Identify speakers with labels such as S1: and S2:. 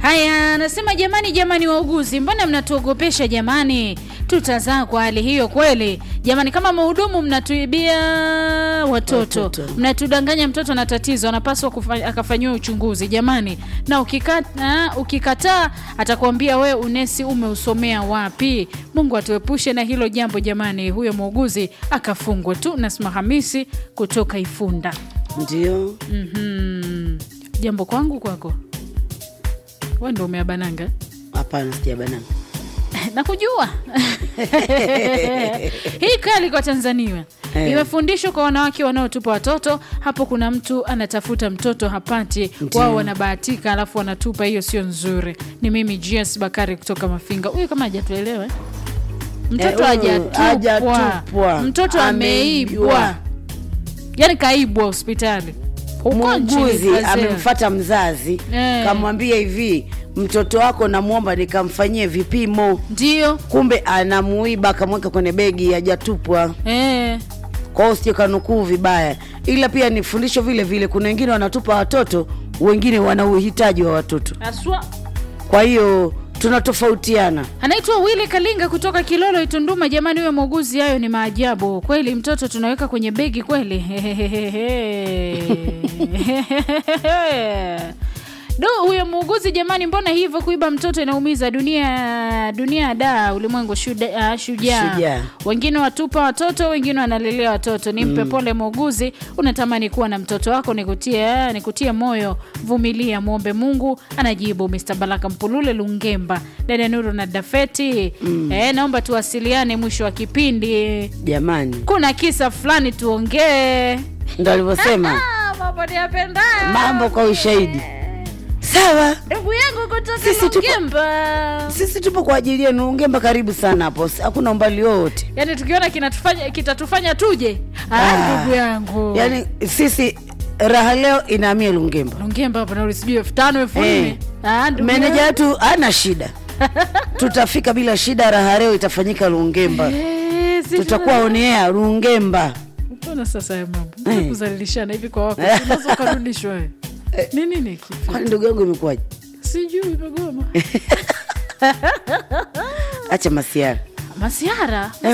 S1: Haya, anasema jamani, jamani wauguzi, mbona mnatuogopesha jamani? Tutazaa kwa hali hiyo kweli jamani? Kama mhudumu mnatuibia watoto,
S2: Watoto.
S1: mnatudanganya. Mtoto na tatizo anapaswa kufa- akafanyiwa uchunguzi jamani, na ukikata, ukikataa atakwambia we unesi umeusomea wapi? Mungu atuepushe na hilo jambo jamani. Huyo muuguzi akafungwe tu. Nasma Hamisi kutoka Ifunda.
S2: Ndio.
S1: Mhm. Jambo kwangu kwako, we ndo umeabananga
S2: Hapana, sijabanana.
S1: nakujua hii kali kwa Tanzania
S2: Eh.
S1: imefundishwa kwa wanawake wanaotupa watoto. Hapo kuna mtu anatafuta mtoto hapati,
S2: Ndio.
S1: wao wanabahatika, alafu wanatupa. Hiyo sio nzuri. Ni mimi GS Bakari kutoka Mafinga. Huyu kama hajatuelewa eh? mtoto
S2: Eh, huyu
S1: hajatupwa,
S2: hajatupwa.
S1: mtoto ameibwa,
S2: Ameibwa.
S1: yani kaibwa hospitali Huko nchini
S2: Muuguzi
S1: Brazil.
S2: amemfata mzazi
S1: Eh.
S2: kamwambia hivi, mtoto wako namwomba nikamfanyie vipimo,
S1: ndio
S2: kumbe anamuiba akamweka kwenye begi, hajatupwa.
S1: eh.
S2: Kwa hiyo sio kanukuu vibaya, ila pia ni fundisho vile vile. Kuna wengine wanatupa watoto, wengine wana uhitaji wa watoto,
S1: Aswa
S2: kwa hiyo tunatofautiana.
S1: anaitwa Wili Kalinga kutoka Kilolo Itunduma. Jamani, huyo muuguzi, hayo ni maajabu kweli. Mtoto tunaweka kwenye begi kweli? Do, huyo muuguzi jamani, mbona hivyo? Kuiba mtoto inaumiza. Dunia dunia da ulimwengu shuda- ah, shujaa.
S2: Shujaa.
S1: Wengine watupa watoto, wengine wanalelea watoto. Nimpe pole muuguzi, unatamani kuwa na mtoto wako, nikutie nikutie moyo, vumilia, muombe Mungu. Anajibu Mr. Baraka Mpulule Lungemba, dada Nuru na Dafeti. Eh, naomba tuwasiliane mwisho wa kipindi,
S2: Jamani,
S1: kuna kisa fulani tuongee.
S2: ndo alivyosema
S1: Ah, mambo niyapendayo.
S2: mambo kwa ushahidi. Sawa,
S1: Ndugu yangu kutoka
S2: Sisi tupo-
S1: Lungemba.
S2: sisi tupo kwa ajili yenu. Ungemba karibu sana hapo, hakuna umbali wowote.
S1: Yaani tukiona kinatufanya kitatufanya tuje. Ah,
S2: Ah.
S1: ndugu yangu.
S2: Yaani sisi raha leo inahamia Lungemba.
S1: Lungemba hapa nauli sijui elfu tano elfu
S2: Eh.
S1: nne Ah, ndugu
S2: Meneja
S1: yangu.
S2: wetu hana shida, tutafika bila shida. Raha leo itafanyika Lungemba,
S1: Eh, si
S2: tutakuwa
S1: tuna-
S2: on air Lungemba.
S1: Mbona sasa ya mambo
S2: Eh.
S1: Mbona kuzalilishana hivi kwa wako unaweza ukarudishwa wewe. ni nini kipi
S2: Kwani ndugu yangu imekuwaje?
S1: sijui imegoma
S2: Acha masiara.
S1: masiara